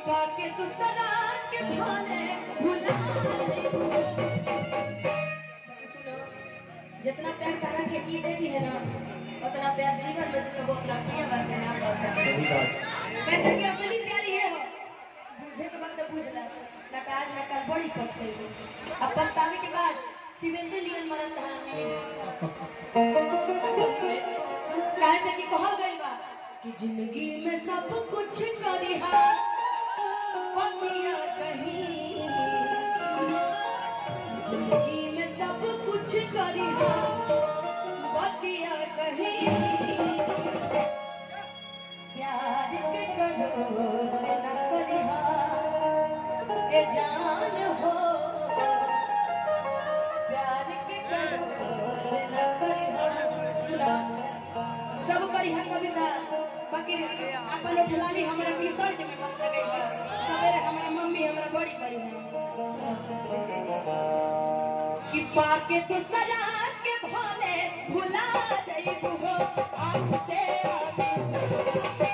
पाके तू सदा के भाले भुला जाइबू सुनो जितना प्यार करा के की देती है ना उतना प्यार जीवन में तुम अपना प्रिय बस से ना पा सकते सही बात कहते कि असली प्यार ये हो बुझे के वक्त बुझ ला ना का आज ना कल बड़ी पछताई अब पछतावे के बाद शिवेंद्र नियन मरद धारण मिली काहे से कि कहल गइल बा कि जिंदगी में सब कुछ करिहा पतिया कहीं जिंदगी में सब कुछ करिहा बतिया कहीं प्यार के करो से न करिहा ए जान हो प्यार के करो से न करिहा सुना सब करिहा कविता बाकी अपन उठलाली हमरा टी शर्ट में मत लगई सवेरे हमरा मम्मी हमरा बड़ी करी है कि पाके तो सजा के भोले भुला जाइबू हो आँख से आगे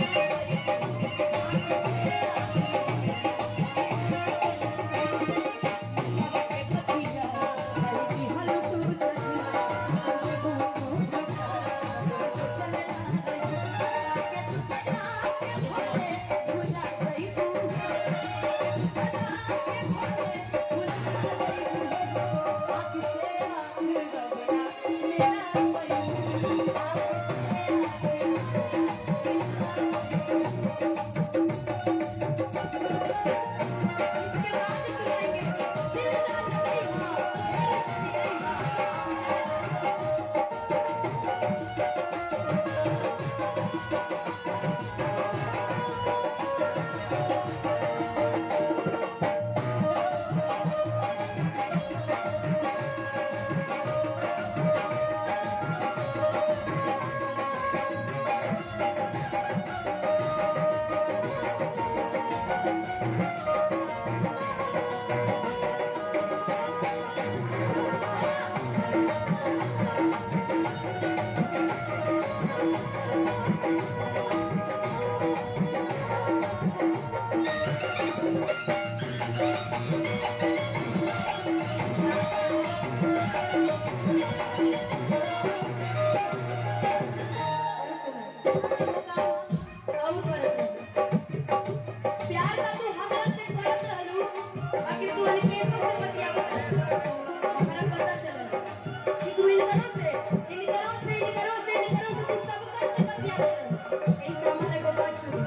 प्यार का तू हमरा से करत रहलू बाकी तू हनी केसो से बतियावत रहलू हमरा पता चलल कि तू इनकरो से इनकरो से इनकरो से इनकरो से तू सब कर से बतियावत रहलू ऐसे हमारे को बात सुन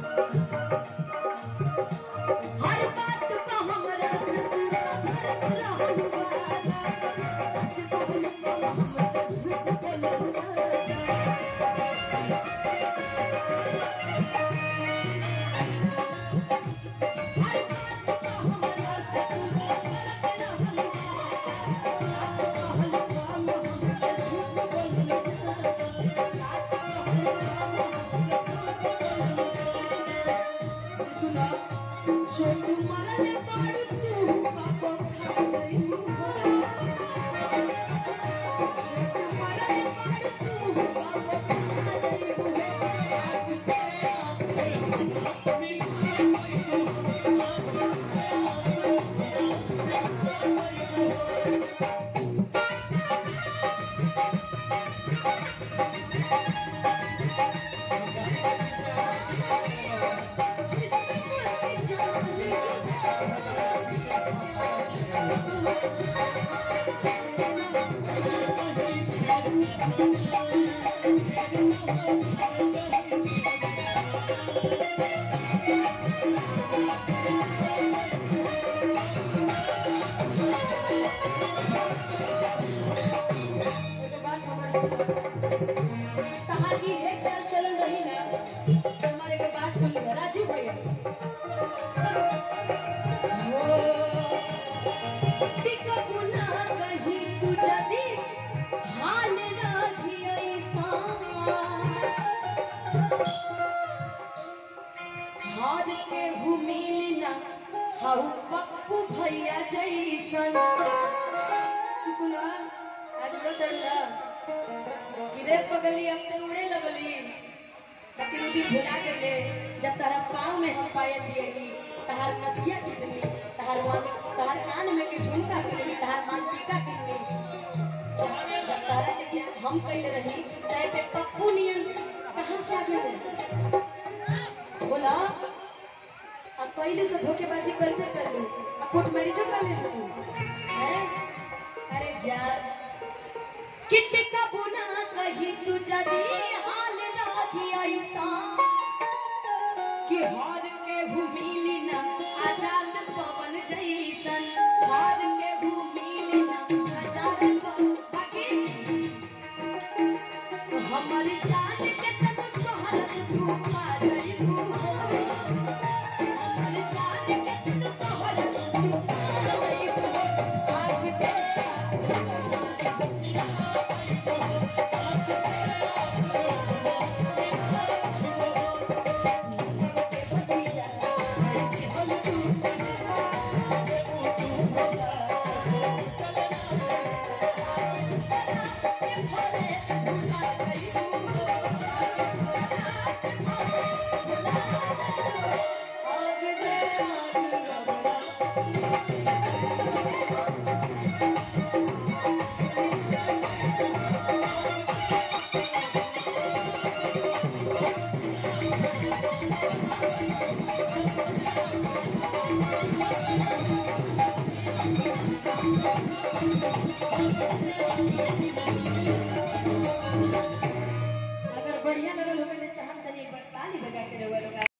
हर बात का हमरा से तू करत रहलू वादा सच कहलू तो हमसे झूठ बोललू एगो बात हमर कहानी है चल चलन रही ना तो हमारे के बात सुन लो राजू भैया हो टिकबू ना कहीं तू जदी हाल राखी ऐसा हार के भूमिल ना हाउ पप्पू भैया जैसन तू सुना आज उड़ा चढ़ला कि रे पगली अब ते उड़े लगली त लेकिन उ दिन भुला गए जब तारा पाँव में हम पायल दिएली तहार नथिया किनली तहार मान तहार कान में के झुमका किनली तहार मान टीका किनली जब जब तारा के हम कइले रही तय पे पप्पू नियन कहाँ से आ गए बोला अब पहले तो धोखेबाजी करबे कर ली अब कोर्ट मैरिजो कर ले लू हैं अरे जा कितने का बुना कही तू जदी हाल राखी ऐसा कि हार के घुमिली ना आजाद पवन जैसन हार के घुमिली ना आजाद पवन बाकी हमर जान के तन सोहरत धूपा जइबू हमर जान के तन सोहरत धूपा जइबू आँख के Thank